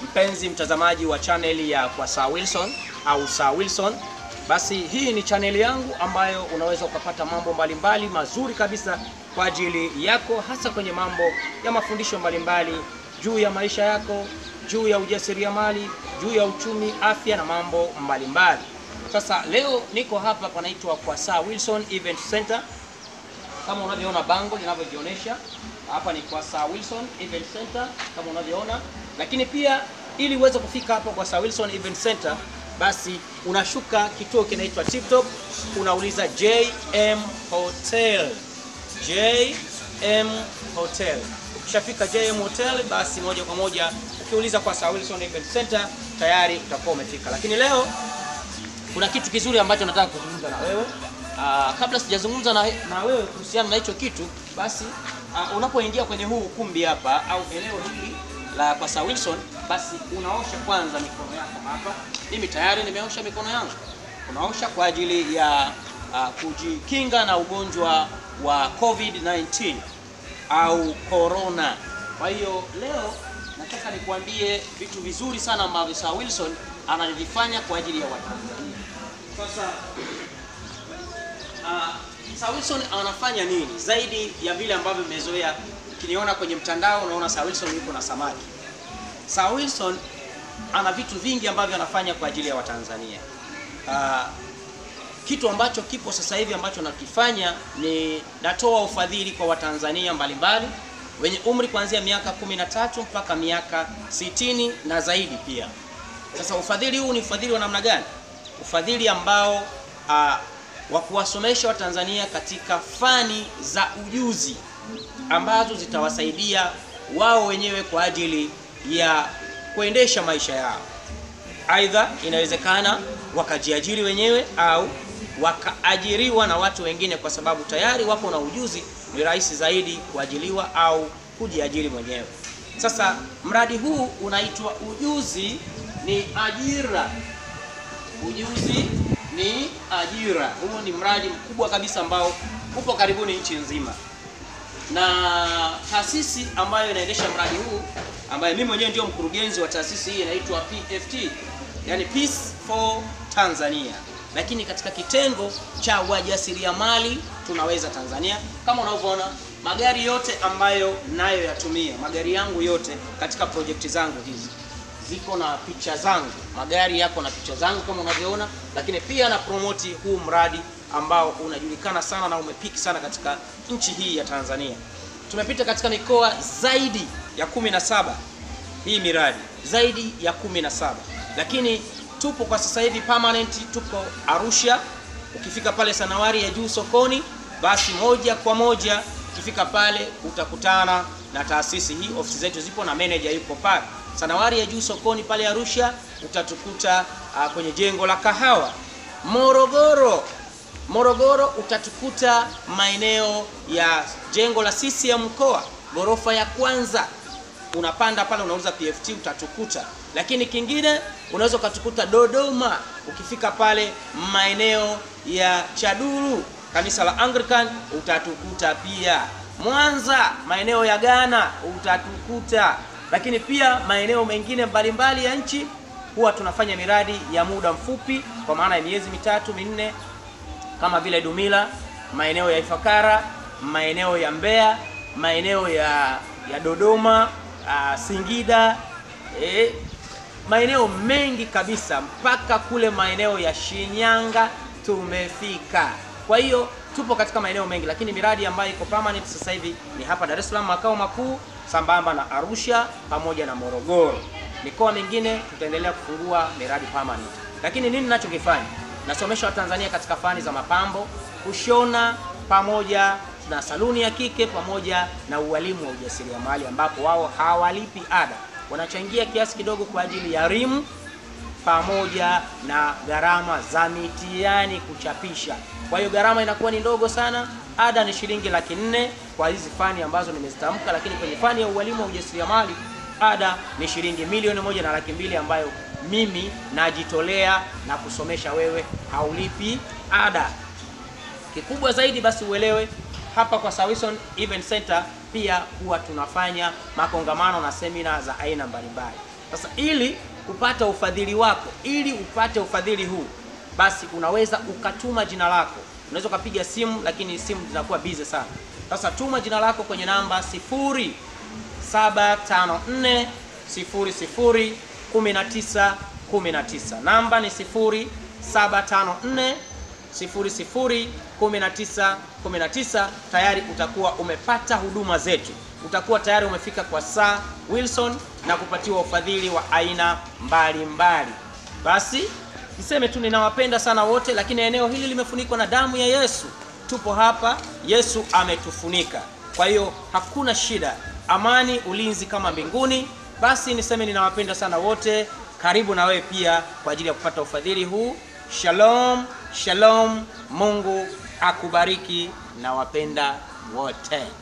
mpenzi mtazamaji wa chaneli ya kwa Sir Wilson au Sir Wilson, basi hii ni chaneli yangu ambayo unaweza ukapata mambo mbalimbali mazuri kabisa kwa ajili yako, hasa kwenye mambo ya mafundisho mbalimbali juu ya maisha yako, juu ya ujasiriamali, juu ya uchumi, afya na mambo mbalimbali. Sasa leo niko hapa panaitwa kwa Sir Wilson Event Center kama unavyoona bango linavyojionyesha hapa ni kwa Sir Wilson Event Center kama unavyoona, lakini pia ili uweze kufika hapa kwa Sir Wilson Event Center, basi unashuka kituo kinaitwa Tip Top, unauliza JM Hotel, JM Hotel. Ukishafika JM Hotel, basi moja kwa moja ukiuliza kwa Sir Wilson Event Center tayari utakuwa umefika. Lakini leo kuna kitu kizuri ambacho nataka kuzungumza na wewe. Aa, kabla sijazungumza na, na wewe kuhusiana na hicho kitu, basi uh, unapoingia kwenye huu ukumbi hapa au eneo hili la kwa Sir Wilson, basi unaosha kwanza mikono yako hapa. Mimi tayari nimeosha mikono yangu. Unaosha kwa ajili ya uh, kujikinga na ugonjwa wa COVID-19 au corona. Kwa hiyo leo nataka nikuambie vitu vizuri sana ambavyo Sir Wilson anavifanya kwa ajili ya Watanzania. Sasa uh, Sir Wilson anafanya nini zaidi ya vile ambavyo mmezoea? Ukiniona kwenye mtandao unaona Sir Wilson yuko na samaki. Sir Wilson ana vitu vingi ambavyo anafanya kwa ajili ya Watanzania. Uh, kitu ambacho kipo sasa hivi ambacho nakifanya ni natoa ufadhili kwa Watanzania mbalimbali wenye umri kuanzia miaka 13 mpaka miaka 60 na zaidi pia. Sasa ufadhili huu ni ufadhili wa namna gani? Ufadhili ambao uh, wa kuwasomesha Watanzania katika fani za ujuzi ambazo zitawasaidia wao wenyewe kwa ajili ya kuendesha maisha yao. Aidha, inawezekana wakajiajiri wenyewe au wakaajiriwa na watu wengine, kwa sababu tayari wapo na ujuzi, ni rahisi zaidi kuajiliwa au kujiajiri mwenyewe. Sasa mradi huu unaitwa Ujuzi ni Ajira. Ujuzi ni ajira. Huo ni mradi mkubwa kabisa ambao upo karibuni nchi nzima, na taasisi ambayo inaendesha mradi huu ambaye mimi mwenyewe ndio mkurugenzi wa taasisi hii inaitwa PFT, yani Peace for Tanzania, lakini katika kitengo cha wajasiriamali tunaweza Tanzania. Kama unavyoona magari yote ambayo nayo yatumia magari yangu yote katika projekti zangu hizi ziko na picha zangu, magari yako na picha zangu kama unavyoona, lakini pia na promoti huu mradi ambao unajulikana sana na umepiki sana katika nchi hii ya Tanzania. Tumepita katika mikoa zaidi ya kumi na saba hii miradi zaidi ya kumi na saba lakini tupo kwa sasa hivi permanent, tupo Arusha. Ukifika pale Sanawari ya juu sokoni, basi moja kwa moja ukifika pale utakutana na taasisi hii. Ofisi zetu zipo na manager yuko pale Sanawari ya juu sokoni pale Arusha, utatukuta uh, kwenye jengo la kahawa. Morogoro, Morogoro utatukuta maeneo ya jengo la CCM mkoa, ghorofa ya kwanza. Unapanda pale unauliza PFT utatukuta. Lakini kingine unaweza ukatukuta Dodoma, ukifika pale maeneo ya Chaduru, kanisa la Anglican utatukuta pia. Mwanza, maeneo ya Ghana utatukuta lakini pia maeneo mengine mbalimbali ya nchi huwa tunafanya miradi ya muda mfupi, kwa maana ya miezi mitatu minne, kama vile Dumila, maeneo ya Ifakara, maeneo ya Mbeya, maeneo ya, ya Dodoma, uh, Singida, eh, maeneo mengi kabisa mpaka kule maeneo ya Shinyanga tumefika. Kwa hiyo tupo katika maeneo mengi, lakini miradi ambayo iko permanent sasa hivi ni hapa Dar es Salaam makao makuu sambamba na Arusha pamoja na Morogoro. Mikoa mingine tutaendelea kufungua miradi permanent. Lakini nini ninachokifanya? Nasomesha Watanzania katika fani za mapambo, kushona pamoja na saluni ya kike pamoja na ualimu wa ujasiriamali ambapo wao hawalipi ada. Wanachangia kiasi kidogo kwa ajili ya rimu pamoja na gharama za mitihani kuchapisha. Kwa hiyo gharama inakuwa ni ndogo sana. Ada ni shilingi laki nne kwa hizi fani ambazo nimezitamka, lakini kwenye fani ya ualimu wa ujasiriamali ada ni shilingi milioni moja na laki mbili ambayo mimi najitolea na kusomesha wewe, haulipi ada. Kikubwa zaidi basi uelewe hapa kwa Sir Wilson Event Center pia huwa tunafanya makongamano na semina za aina mbalimbali. Sasa ili kupata ufadhili wako, ili upate ufadhili huu, basi unaweza ukatuma jina lako. Unaweza ukapiga simu, lakini simu zinakuwa busy sana. Sasa tuma jina lako kwenye namba 0754 00 19 19. Namba ni 0754 00 19 19. Tayari utakuwa umepata huduma zetu, utakuwa tayari umefika kwa Sir Wilson na kupatiwa ufadhili wa aina mbalimbali mbali. Basi niseme tu ninawapenda sana wote, lakini eneo hili limefunikwa na damu ya Yesu. Tupo hapa, Yesu ametufunika, kwa hiyo hakuna shida, amani, ulinzi kama mbinguni. Basi niseme ninawapenda sana wote, karibu na wewe pia kwa ajili ya kupata ufadhili huu. Shalom, shalom, Mungu akubariki na wapenda wote.